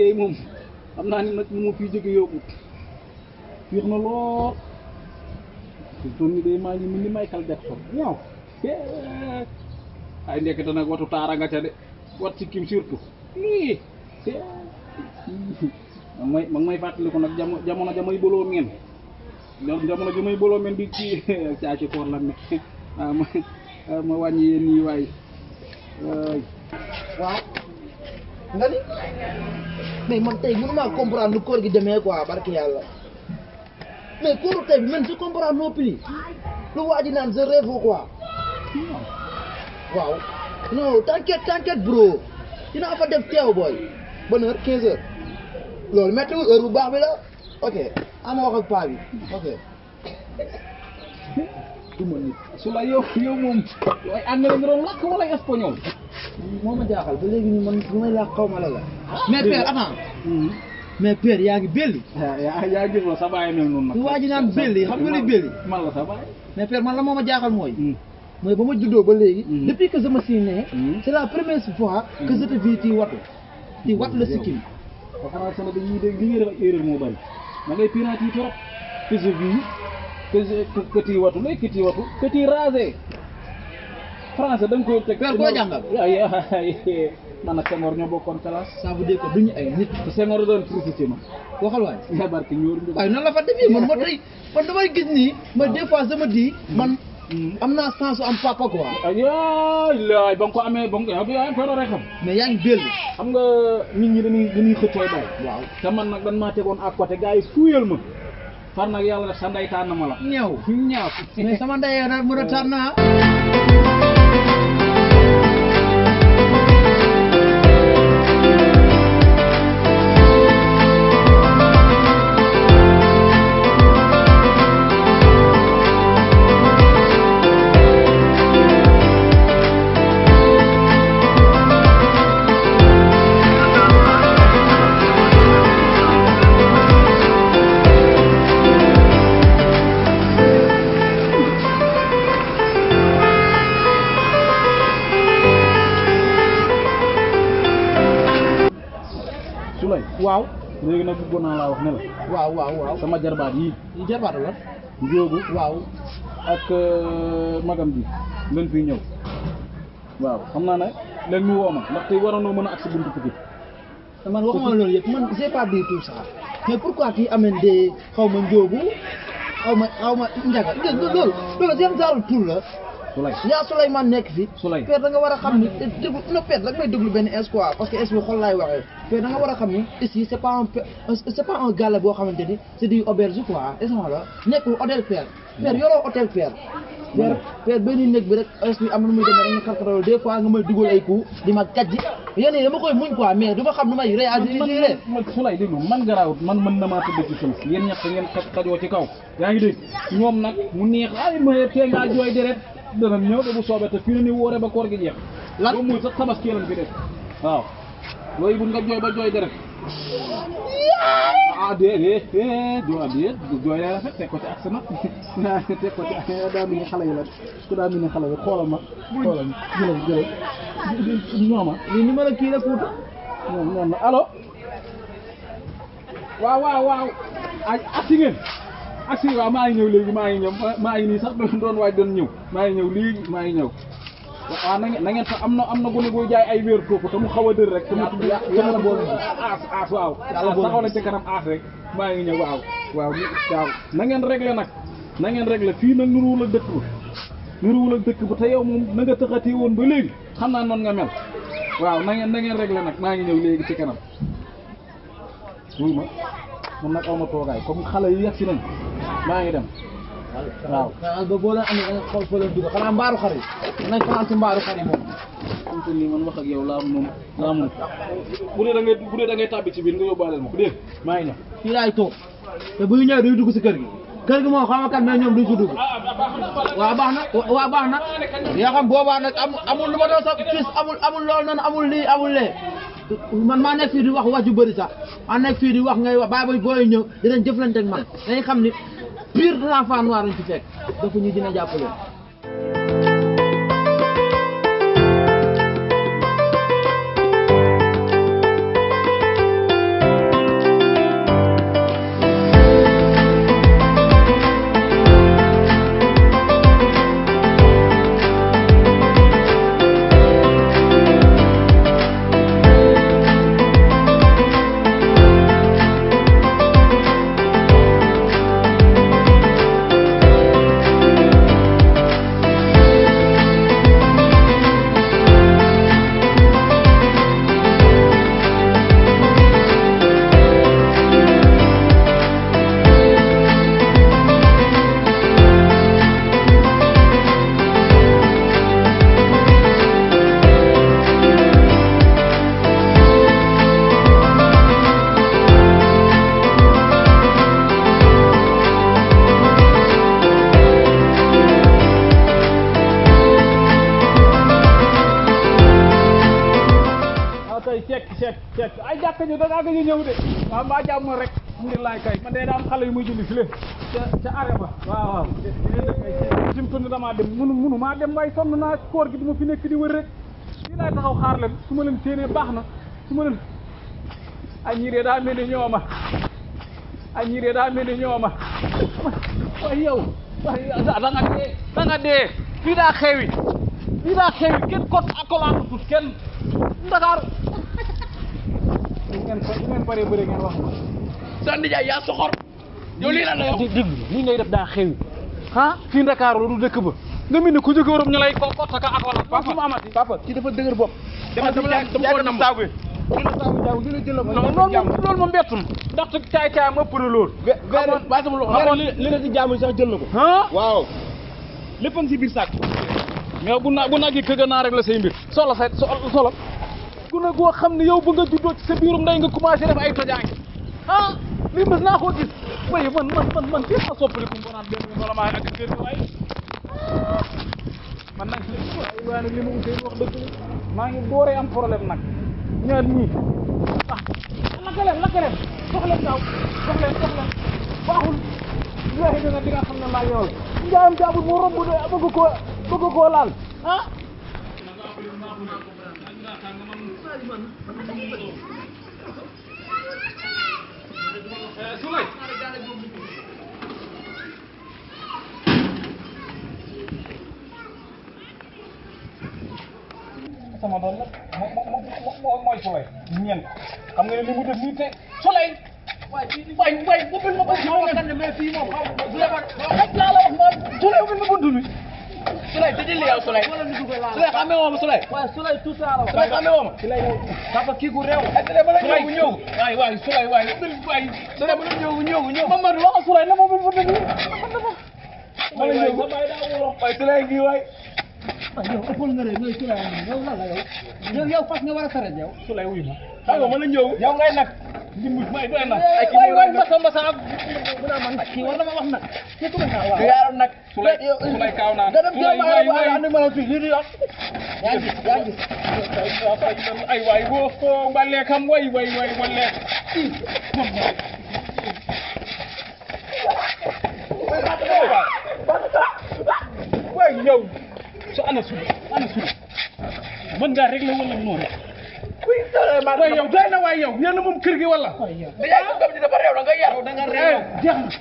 day moom xam naa ni nag mu ma fii jóge yóbbu fiix na lool fi toon ni day maa ngi mel ni Michael Jackson waaw ay ndekete nag watu taara nga ca de wat ci kim surtout lii ma may ma may fàttaliku nag jamono jamono jamay boloo meen jamono jamay boloo meen di ci caaci koor la ne ah ma ma wàññi yéen nii waay waay waaw nga ni mais man tey mënu maa comprendre lu koor gi demee quoi barke yàlla mais kóoru tey bi man je comprends non plus lu waa ji naan je rêve quoi waaw non t'inquiète t'inquiète bro dinaa fa def teew booy bonne heure 15 heures loolu méttiwul heure bu baax bi la ok ama wax ak paa bi ok du ma nit su la yow yow moom ay anglais nga doon lakk wala espagnol moo ma jaaxal ba léegi nii man lu may laa xaw ma la la mais père attends mais père yaa ngi belli yaa yaa gis la sa baay mel noonu nag lu waa ji naan belli xam nga li belli man la sa baay mais père man la moo ma jaaxal mooy mooy ba ma juddoo ba léegi Mm. depuis que je me suis né Mm. c'est la première fois que je te vis ci watu ci watu la sikkim ba français nag dañuy dégg li ngay def ak erreur moo bari da ngay pirate yi trop que je vis que je que que tii watu lay que tii watu que tii rasé français da nga koy teg Père, koo jàngal? ay ay man ak Senghor ñoo bokkoon classe ça veut dire que duñu ay nit te Senghor doon critiqué ma waxal waay nga barke ñoor ñu waaye nan la fa defee man ma tey man damay gis nii ma des fois sama di man am naa chance su am papa quoi ay laay ba nga ko amee ba nga ko yaa ngi koy doon rek xam mais yaa ngi belli xam nga nit ñi dañuy dañuy xëccooy bay waaw te man nag dañ maa tegoon à côté gars yi fuuyal ma far nag yàlla def sa ndey tànn ma la ñëw ñaaw mais sama ndeyee nag mën a tànn naa Souley waaw léegi nag bëggoon naa laa wax ne la waaw waaw waaw sama jarbaat yii yi jarbaatu la njóobu waaw ak euh, magam bi leen fii ñëw waaw xam naa ne leen ñu woo ma ndax tey waroonoo mën a ak si buntu Pikine man waxuma loolu yëpp man j'ai pas dit tout ça mais pourquoi tu amènes des xaw ma njóobu xaw ma xaw ma njaga loolu loolu loolu seen genre tur la Souley yaa Souleymane nekk fi Souley père da nga war a xam ni déglu non père da nga may déglu benn espoir parce que es bi xol laay waxee père da nga war a xam ni ici c'est pas un pe- c'est pas un gala boo xamante ni c'est du auberge quoi est la nekkul hôtel père père yoroo hôtel père père père benn néeg bi rek es bi am na muy demee rek nga karkaroo des fois nga may dugal ay coups di ma gàjji yéen yi dama koy muñ quoi mais du ma xam nu may réagir man man Souley déglu man garaawut man mën na maa tëdd ci suuf yéen ñett ngeen xaj xajoo ci kaw yaa ngi dégg ñoom nag mu neex ay ma tee ngaa jooy deret dana ñëw de bu soobee te fii na ni woore ba koor gi jeex Lan? boo muy sax tabaski lañ fi def waaw looy bu nga jooy ba jooy deret ah déedéet déet joo déet jooy lay rafet teg ko ci ak sama teg ko ci ak daa mel ni xale yi la ku daa mel ni xale yi xoolal ma xoolal ma jëlal jëlal ñooma lii ni ma la kii la kuuta ñoom ñoom allo waaw waaw waaw ay agsi ngeen agsi waaw maa ngi ñëw léegi maa ngi ñëw maa ngi nii sax doon doon waaj doon ñëw maa ngi ñëw léegi maa ngi ñëw waaw na ngeen na ngeen sax am na am na gone booy jaay ay wéer foofu te mu xaw a dër rek te mu tudd yàlla boole ñu. aas aas waaw Yàlla boole taxaw ñu. na ci kanam aas rek maa ngi ñëw waaw waaw ni- waaw na ngeen réglé nag na ngeen réglé fii nag nuruwul ak dëkk ba nuruwul ak dëkk ba te yow moom na nga tëxatee woon ba léegi xam naa noonu nga mel waaw na ngeen na ngeen réglé nag maa ngi ñëw léegi ci kanam wuy ma man nag aw ma toogaay comme xale yi yegg si nañ maa ngi dem waaw xanaa ba boo leen amee da nga xool fa leen dugg xanaa mbaaru xar yi nañ fanaan ci mbaaru xar yi moom am te nii man wax ak yow laa moom laa moom bu dee da ngay bu dee da ngay tàbbi ci biir nga yóbbaaleel ma ko dégg maa ngi ñëw fii laay toog te bu ñu ñëwee duñu dugg si kër gi kër gi moom xam nga kat mais ñoom duñ si dugg waaw baax na waaw baax na yoo xam boobaa nag am amul lu ma doon sax fils amul amul loolu noonu amul lii amul lee man maa nekk fii di wax wax ju bëri sax maa nekk fii di wax ngay wax bàyyi ba booy ñëw dinañ jëflante ak man dañuy xam ni pire de l'enfant noir lañ ci fekk dafa ñu dina jàppale daa gëj a ñëw de waaw mbaa jàmm rek alhamdulilah kay man de daa am xale yu muy julli file ca ca arrêt ba waaw waaw sim tund damaa dem munu munu maa dem waaye sonn naa koor gi du ma fi nekk di wër rek fii laay taxaw xaar leen su ma leen séenee baax na su ma leen ay ñiiree daa mel ni ñooma ay ñiiree daa mel ni ñooma waaye yow waaye da nga dee da nga dee fii daa xewi fii daa xewi kenn kot akolaatu tut kenn Dakar ngeen ko ngeen paree bëre ngeen wax ma sa nijaay yaa soxor yow lii lan la yow dégg dégg lii ngay def daa xewi ah fii Dakar la du dëkk ba nga mel ni ku jóge Europe ñu lay ko kot ak akolaat papa mu amati papa kii dafa dëgër bopp dama dama la dama ko nam saabu non loolu loolu ma mbettum ndaxte caay caay ma ëpp na loolu ba sama loxo xamoon li li nga si jaamu sax jël na ko ah waaw lépp a ngi si biir saak mais bu na bu nag yi këgg naa rek la say mbir solo say solo ku ne goo xam ne yow ba nga juddoo ci sa biirum ndey nga commencé def ay tojaange ah lii mës naa koo gis waaye man man man man fii ma soppaliku mu naan benn wala maa ak kër gi waaye man nag waaye waaye nag li ma utee wax dëgg maa ngi dooree am problème nag ñaar ñii ah lakka leen lakka leen sox leen daaw sox leen sox leen baaxul laaxi dina di nga xam ne maa yow njaayam jaabul moo romb de bëgg koo bëgg koo laal ah Sulay sama doom la moo moo moo mooy Sulay ñeent xam nga ne li mu def nii te Sulay waay waay waay bu bil ma ko xaw ma kan mais fii moom xaw rek laa la wax ma Sulay bu bil ma bunt bi Souley tëjee li yow Souley Souley xamee woo ma Souley waaye Sulay tout ça la Souley xamee woo ma papa kii gu réew ay Souley bala ñëw ñëw waay waay Sulay waay waay Souley bala ñëw ñëw ñëw Mamadou wax Sulay na ma bil ma bunt bi bala ñëw waay Souley ngi waay yow ëppal nga de ngay Souley yow lan la yow yow yow fas nga war a saret yow Sulay wuy ma xam nga ma la ñëw yow ngay nag dimbali may doy na Ay, kii waay mooy waay nag. mbasa mbasa ak kii war na ma wax nag kii tuba naa du waaw yaaram nag Sulay Sulay kaaw naa nga dem Sulay jël waay ma waay andi ma la fii lii di wax yaa ngi yaa ngi ay waay boo ko balee kam way way way walle waay yow so ana sulu ana sulu mën ngaa régler wala noonu waay yow doy na waay yow yéen moom kër gi wala da yaay ko gam di dafa réew da nga yar da nga eh jeex na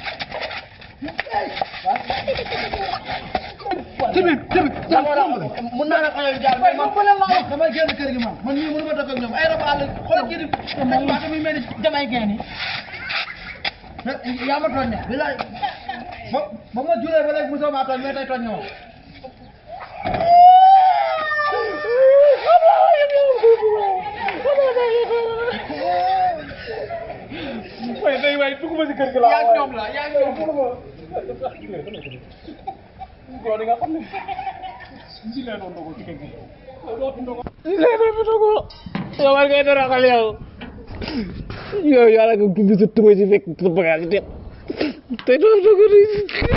tamit tamit mun naa la xale jaar mais man damay génn kër gi man man mii mënu ma dëkk ak ñoom ay rab àll xoolal kii di teg baata muy mel ni jamay geen yi yaa ma tooñ ne bilaay ba ba ma julee ba léegi mosoo maa tooñ mais tey tooñ nga ma waay day waay dugg ma si kër gi laa yaa ngi ñoom la yaa ngi ñoom góor yi nga xam ne si lee doon dogo ci kër gi lee doon fi dogo yow war ngay daraxal yow yow yàlla nga gubbi sa tubay si fekk sa bagage yi te te doon dogo